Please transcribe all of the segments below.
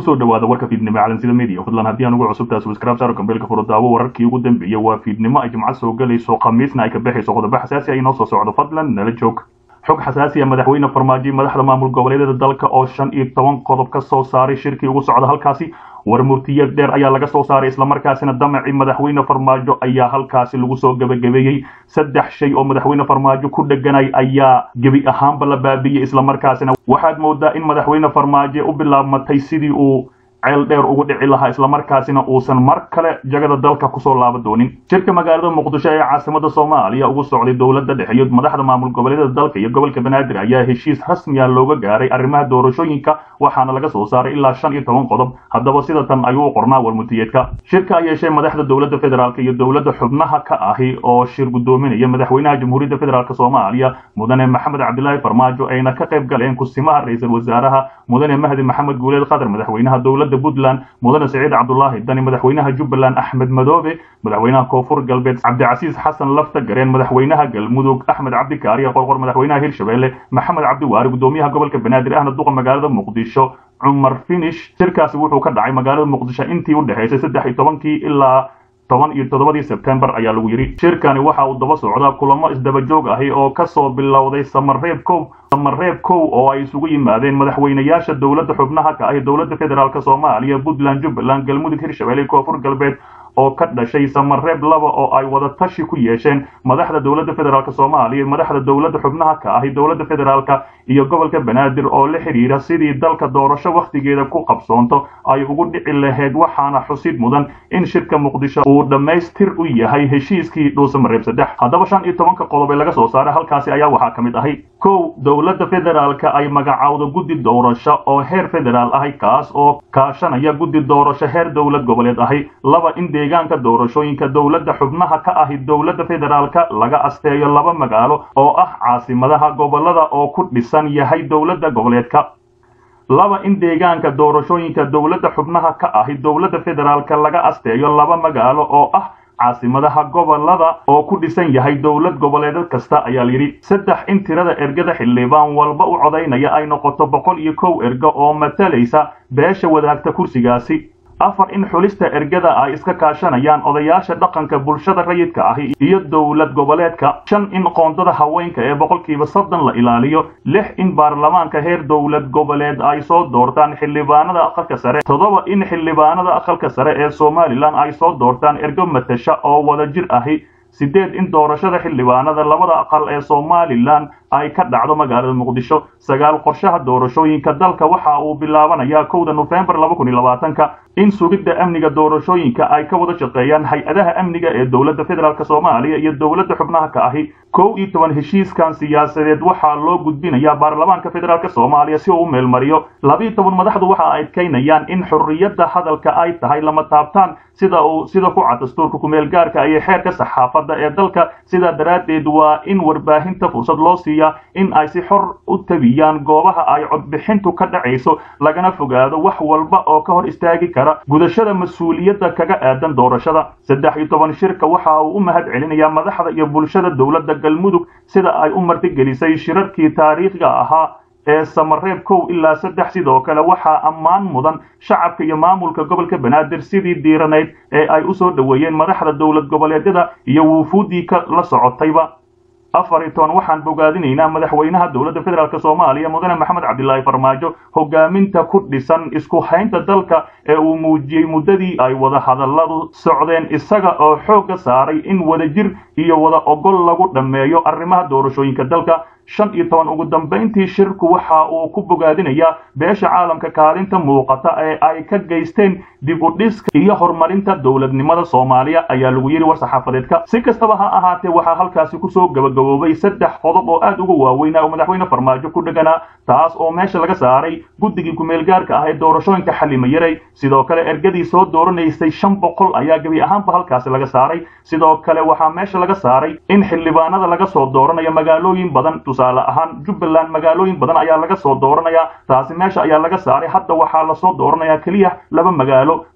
kusoo dhawaada warka fiidnimo calansida media fadlan haddii aan ugu cusubtahay subscribe saaro kambeelka furo daawo wararkii ugu dambeeyay waa fiidnimo ay jimcad soo galayso khamiisna ay ka baxayso qodobo xasaasi ah inoo soo socdo fadlan nala joog xog xasaasi ah madaxweyne farmaajo madaxda maamul goboleedyada dalka oo shan iyo toban qodob ka soo saaray shirkii ugu socda halkaasi war murtiyad dheer ayaa laga soo saaray islamarkaasina damacii madaxweyne farmaajo ayaa halkaasi lagu soo gebagabeeyey saddex shay oo madaxweyne farmaajo ku dheganay ayaa gebi ahaanba la baabiiyey islamarkaasina waxaad moodaa in madaxweyne farmaajo u bilaabmatay sidii uu ceel dheer ugu dhici lahaa islamarkaasina uusan mar kale jagada dalka kusoo laaba doonin shirka magaalada muqdisho ee caasimada soomaaliya ugu socday dowladda dhexe iyo madaxda maamul goboleedyada dalka iyo gobolka banaadir ayaa heshiis rasmiya looga gaaray arrimaha doorashooyinka waxaana laga soo saaray ilaa shan iyo toban qodob haddaba sida tan ayuu u qornaa warmutiyeedka shirka ay yeeshee madaxda dowladda federaalk iyo dowladda xubnaha ka ahi oo shir guddoominaya madaxweynaha jamhuuriyadda federaalk soomaaliya mudane maxamed cabdilaahi farmaajo ayna ka qayb galeen kusimaha ra-iisul wasaaraha mudane mahdi maxamed guuleed qadar madaxweynaha dowladda puntland mudane siciid cabdulaahi dani madaxweynaha jubbaland axmed madoobe madaxweynaha koonfur galbeed cabdicasiis xasan lafta gareen madaxweynaha galmudug axmed cabdikaariya qorqor madaxweynaha hirshabelle maxamed cabdiwaari gudoomiyaha gobolka banaadir ahna duqa magaalada muqdisho cumar finish shirkaasi wuxuu ka dhacay magaalada muqdisho intii u dhexaysay saddex iyo tobankii ilaa toban iyo toddobadii sebtembar ayaa lagu yidhi shirkani waxa uu daba socdaa kulamo isdaba joog ahi oo kasoo bilowday samareeb kow samareeb kow oo ay isugu yimaadeen madaxweynayaasha dowladda xubnaha ka ahi dowladda federaalk soomaaliya puntland jubbaland galmudug hirshabelle koonfur galbeed oo ka dhashay samareeb laba oo ay wada tashi ku yeesheen madaxda dowladda federaalk soomaaliya madaxda dowladda xubnaha ka ahi dowladda federaalka iyo gobolka banaadir oo la xidhiira sidii dalka doorasho wakhtigeeda ku qabsoonto ay ugu dhici lahayd waxaana xusid mudan in shirka muqdisho uu dhammaystir u yahay heshiiskii dhuusamareeb saddex haddaba shan iyo tobanka qodob ee laga soo saaray halkaasi ayaa waxaa ka mid ahay kow dowladda federaalka ay magacowdo guddi doorasho oo heer federaal ahi kaas oo kaashanaya guddi doorasho heer dowlad goboleed ahi laba in deegaanka doorashooyinka dowladda xubnaha ka ahi dowladda federaalka laga asteeyo laba magaalo oo ah caasimadaha gobolada oo ku dhisan yahay dowladda goboleedka laba in deegaanka doorashooyinka dowladda xubnaha ka ahi dowladda federaalka laga asteeyo laba magaalo oo ah caasimadaha gobolada oo ku dhisan yahay dowlad goboleedad kasta ayaa layidhi saddex in tirada ergada xildhibaan walba u codaynaya ay noqoto boqol iyo kow ergo oo matalaysa beesha wadaagta kursigaasi afar in xulista ergada ay iska kaashanayaan odayaasha dhaqanka bulshada rayidka ahi iyo dowlad goboleedka shan in qoondada haweenka ee boqolkiiba soddon la ilaaliyo lix in baarlamaanka heer dowlad goboleed ay soo doortaan xildhibaanada aqalka sare toddoba in xildhibaanada aqalka sare ee somalilan ay soo doortaan ergo matasha oo wada jir ahi sideed in doorashada xildhibaanada labada aqal ee somalilan ay ka dhacdo magaalada muqdisho sagaal qorshaha doorashooyinka dalka waxa uu bilaabanayaa kowda nofembar laba kun iyo labaatanka in sugidda amniga doorashooyinka ay ka wada shaqeeyaan hay-adaha amniga ee dowladda federaalk soomaaliya iyo dowladda xubnaha ka ahi kow iyo toban heshiiskan siyaasadeed waxaa loo gudbinayaa baarlamaanka federaalk soomaaliya si uu u meelmariyo labiiyo toban madaxdu waxa ay adkaynayaan in xorriyadda hadalka ay tahay lama taabtaan sida uu sida ku cad dastuurka kumeel gaarka iyo xeerka saxaafadda ee dalka sidaa daraaddeed waa in warbaahinta fursad loo siiya in ay si xor u tabiyaan goobaha ay codbixintu ka dhacayso lagana fogaado wax walba oo ka hor istaagi kara gudashada mas-uuliyadda kaga aadan doorashada saddex iyo toban shirka waxa uu u mahad celinayaa madaxda iyo bulshada dowladda galmudug sida ay u martigelisay shirarkii taariikhiga ahaa ee samareeb kow ilaa saddex sidoo kale waxaa ammaan mudan shacabka iyo maamulka gobolka banaadir sidii diiranayd ee ay u soo dhoweeyeen madaxda dowlad goboleedyada iyo wuufuuddii ka la socotayba afar iyo toban waxaan bogaadinaynaa madaxweynaha dowladda federaalk soomaaliya mudane maxamed cabdilaahi farmaajo hogaaminta ku dhisan isku haynta dalka ee uu muujiyey muddadii ay wada hadalladu socdeen isaga oo xoogga saaray in wadajir iyo wada ogol lagu dhammeeyo arrimaha doorashooyinka dalka shan iyo toban ugu dambayntii shirku waxa uu ku bogaadinayaa beesha caalamka kaalinta muuqata ee ay ka geysteen dib u dhiska iyo horumarinta dowladnimada soomaaliya ayaa lagu yidhi war-saxaafadeedka si kastaba ha ahaatee waxaa halkaasi kusoo gabagaboobay saddex qodob oo aad uga waaweynaa oo madaxweyne farmaajo ku dheganaa taas oo meesha laga saaray guddigii kumeelgaarka ah ee doorashooyinka xalimayaray sidoo kale ergadii soo dooranaysay shan boqol ayaa gebi ahaanba halkaasi laga saaray sidoo kale waxaa meesha laga saaray in xildhibaanada laga soo dooranayo magaalooyin badan tusaale ahaan jubbaland magaalooyin badan ayaa laga soo dooranayaa taasi meesha ayaa laga saaray hadda waxaa lasoo dooranayaa keliya laba magaalo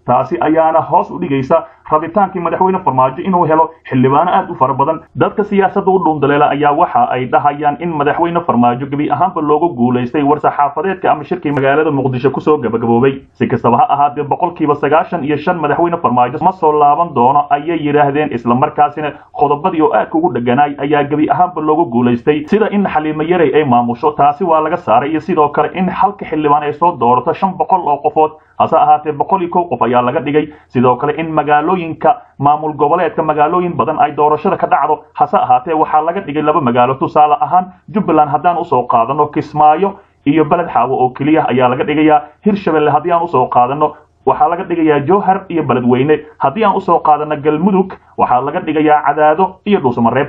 taasi ayaana hoos u dhigaysa rabitaankii madaxweyne farmaajo inuu helo xildhibaano aad u fara badan dadka siyaasadda u dhuundaleela ayaa waxa ay dhahayaan in madaxweyne farmaajo gebi ahaanba loogu guulaystay war-saxaafadeedka ama shirkii magaalada muqdisho kusoo gabagaboobay si kastaba ha ahaatee boqolkiiba sagaashan iyo shan madaxweyne farmaajo ma soo laaban doono ayay yidhaahdeen islamarkaasina qodobadii oo aadka ugu dheganaay ayaa gebi ahaanba loogu guulaystay sida in xaliimo yarey ay maamusho taasi waa laga saaray iyo sidoo kale in halka xildhibaan ay soo doorato shan boqol oo qofood hase ahaatee boqol iyo kow qof ayaa laga dhigay sidoo kale in magaalooyinka maamul goboleedka magaalooyin badan ay doorashada ka dhacdo hase ahaatee waxaa laga dhigay laba magaalo tusaale ahaan jubbaland haddaan usoo qaadano kismaayo iyo beled xaawo oo keliya ayaa laga dhigayaa hirshabelle haddii aan usoo qaadano waxaa laga dhigayaa jowhar iyo beledweyne haddii aan usoo qaadano galmudug waxaa laga dhigayaa cadaado iyo dhuusamareeb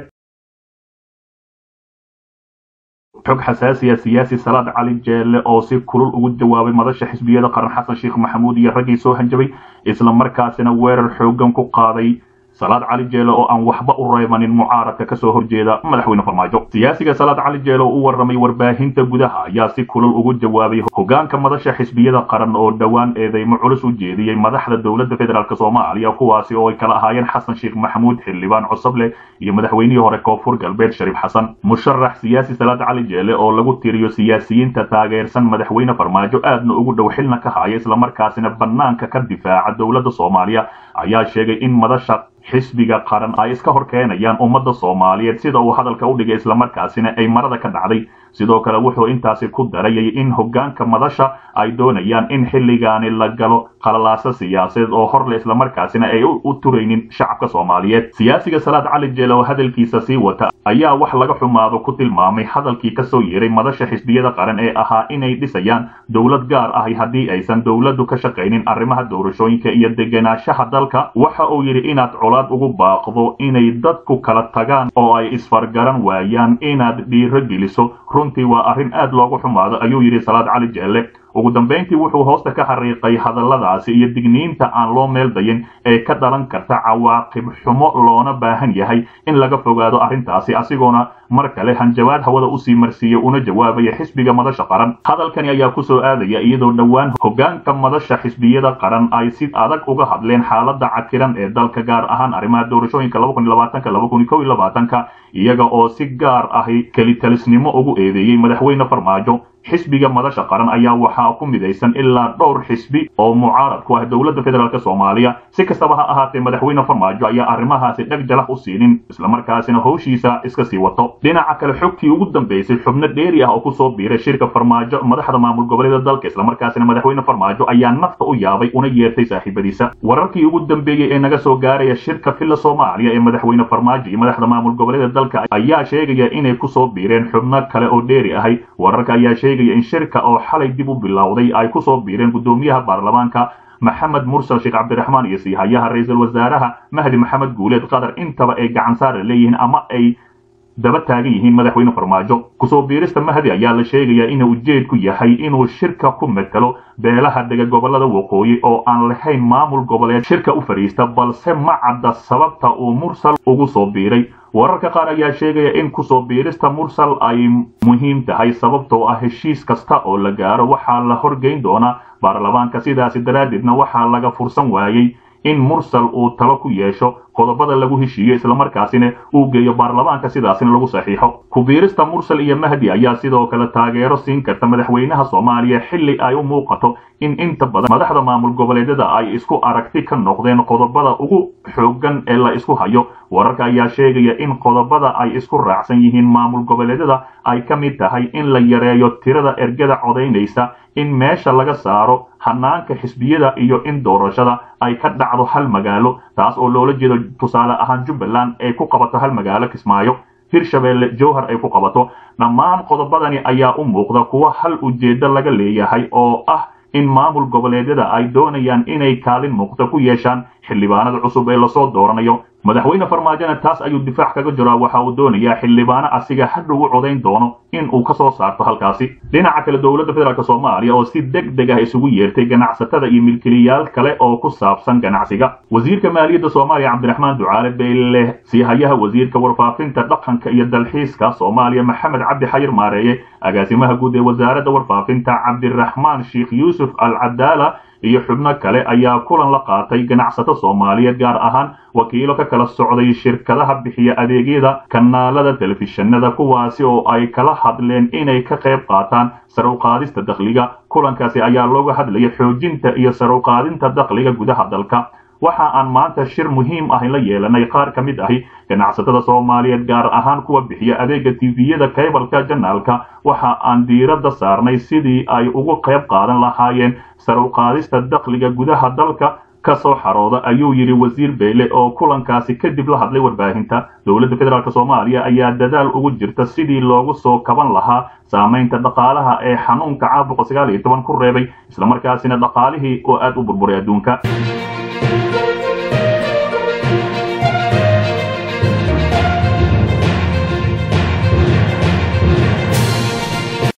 xog xasaasiya siyaasi salaad cali jeelle oo si kulul ugu jawaabay madasha xisbiyada qaran xasan sheekh maxamuud iyo raggii soo hanjabay isla markaasina weerar xoogan ku qaaday salaad cali jeele oo aan waxba u reebanin mucaaradka kasoo horjeeda madaxweyne farmaajo siyaasiga salaad cali jeele oo u warramay warbaahinta gudaha ayaa si kulul ugu jawaabay hogaanka madasha xisbiyada qaran oo dhowaan eedeymo culus u jeediyey madaxda dowladda federaalk soomaaliya kuwaasi oo ay kala ahaayeen xasan sheekh maxamuud xildhibaan cosoble iyo madaxweynihii hore koonfur galbeed shariif xasan musharax siyaasi salaad cali jeele oo lagu tiriyo siyaasiyiinta taageersan madaxweyne farmaajo aadna ugu dhow xilna ka haya islamarkaasina bannaanka ka difaaca dowladda soomaaliya ayaa sheegay in madasha xisbiga qaran ay iska hor keenayaan ummadda soomaaliyeed sida uu hadalka u dhigay islamarkaasina ay marada ka dhacday sidoo kale wuxuu intaasi ku darayay in hogaanka madasha ay doonayaan in xilligaani la galo qalalaaso siyaasadeed oo horle islamarkaasina ay u turaynin shacabka soomaaliyeed siyaasiga salaad cali jeele oo hadalkiisa sii wata ayaa wax laga xumaado ku tilmaamay hadalkii kasoo yeeray madasha xisbiyada qaran ee ahaa inay dhisayaan dowlad gaar ahi haddii aysan dowladdu ka shaqaynin arrimaha doorashooyinka iyo degenaanshaha dalka waxa uu yidhi inaad colaad ugu baaqdo inay dadku kala tagaan oo ay isfargaran waayaan inaad dhiiro geliso runtii waa arrin aad loogu xumaado ayuu yidhi salaad cali jeelle ugu dambayntii wuxuu hoosta ka xariiqay hadalladaasi iyo digniinta aan loo meel dayin ee ka dhalan karta cawaaqib xumo loona baahan yahay in laga fogaado arrintaasi asigoona mar kale hanjabaad hawada usii marsiiyey una jawaabaya xisbiga madasha qaran hadalkani ayaa kusoo aadaya iyadoo dhowaan hogaanka madasha xisbiyada qaran ay si adag uga hadleen xaalada cakiran ee dalka gaar ahaan arrimaha doorashooyinka ka iyaga oo si gaar ahi kelitalisnimo ugu eedeeyey madaxweyne farmaajo xisbiga madasha qaran ayaa waxaa ku midaysan ilaa dhowr xisbi oo mucaarad ku ah dowladda federaalk soomaaliya si kastaba ha ahaatee madaxweyne farmaajo ayaa arrimahaasi dheg jalax u siinin islamarkaasina howshiisa iska sii wato dhinaca kale xogtii ugu dambaysay xubno dheeri ah oo kusoo biiray shirka farmaajo madaxda maamul goboleeda dalka islamarkaasina madaxweyne farmaajo ayaa nafta u yaabay una yeertay saaxiibadiisa wararkii ugu dambeeyey ee naga soo gaaraya shirka filla soomaaliya ee madaxweyne farmaajo iyo madaxda maamul goboleeda dalka ayaa sheegaya inay kusoo biireen xubno kale oo dheeri ahay wararka ayaa sheegaya in shirka oo xalay dib u bilowday ay kusoo biireen guddoomiyaha baarlamaanka maxamed mursal sheekh cabdiraxmaan iyo siihayaha ra-iisul wasaaraha mahdi maxamed guuleed qatar intaba ay gacan saara leeyihiin ama ay daba taagan yihiin madaxweyne farmaajo kusoo biirista mahdi ayaa la sheegayaa inuu ujeedku yahay inuu shirka ku metelo beelaha dega gobolada waqooyi oo aan lahayn maamul goboleed shirka u fadhiista balse ma cadda sababta uu mursal ugu soo biiray wararka qaar ayaa sheegaya in kusoo biirista mursal ay muhiim tahay sababtoo ah heshiis kasta oo la gaaro waxaa la horgeyn doonaa baarlamaanka sidaasi daraaddeedna waxaa laga fursan waayey in mursal uu talo ku yeesho qodobada lagu heshiiyo islamarkaasina uu geeyo baarlamaanka sidaasina lagu saxiixo ku-biirista mursal iyo mahdi ayaa sidoo kale taageero siin karta madaxweynaha soomaaliya xilli ay u muuqato in inta badan madaxda maamul goboleedyada ay isku aragti ka noqdeen qodobada ugu xoogan ee la isku hayo wararka ayaa sheegaya in qodobada ay isku raacsan yihiin maamul goboleedyada ay ka mid tahay in la yareeyo tirada ergada codaynaysa in meesha laga saaro hanaanka xisbiyada iyo in doorashada ay ka dhacdo hal magaalo taas oo loola jeedo tusaale ahaan jubbaland ay ku qabato hal magaalo kismaayo hirshabeelle jowhar ay ku qabato dhammaan qodobadani ayaa u muuqda kuwa hal ujeeddo laga leeyahay oo ah in maamul goboleedyada ay doonayaan inay kaalin muuqda ku yeeshaan xildhibaanada cusub ee lasoo dooranayo madaxweyne farmaajona taas ayuu difaac kaga jiraa waxa uu doonayaa xildhibaano asiga hadhow u codayn doono in uu kasoo saarto halkaasi dhinaca kale dowladda federaalk soomaaliya oo si deg deg ah isugu yeertay ganacsatada iyo milkiliyaal kale oo ku saabsan ganacsiga wasiirka maaliyadda soomaaliya cabdiraxmaan ducaale beyle siihayaha wasiirka warfaafinta dhaqanka iyo dalxiiska soomaaliya maxamed cabdi xayir maareeye agaasimaha guud ee wasaaradda warfaafinta cabdiraxmaan sheekh yuusuf al cadaala iyo xubno kale ayaa kulan la qaatay ganacsato soomaaliyeed gaar ahaan wakiilo ka kala socday shirkadaha bixiya adeegyada kanaalada telefishinada kuwaasi oo ay kala hadleen inay ka qayb qaataan saruqaadista dakhliga kulankaasi ayaa looga hadlaya xoojinta iyo saruqaadinta dakhliga gudaha dalka waxa aan maanta shir muhiim ah la yeelanay qaar ka mid ahi ganacsatada soomaaliyeed gaar ahaan kuwa bixiya adeega tviyada kaybalka janaalka waxa aan diiradda saarnay sidii ay ugu qayb qaadan lahaayeen saruqaadista dakhliga gudaha dalka kasoo xarooda ayuu yidhi wasiir beyle oo kulankaasi kadib la hadlay warbaahinta dowladda federaalk soomaaliya ayaa dadaal ugu jirta sidii loogu soo kaban lahaa saamaynta dhaqaalaha ee xanuunka caabuqa sagaal iyo toban ku reebay islamarkaasina dhaqaalihii oo aad u burburay adduunka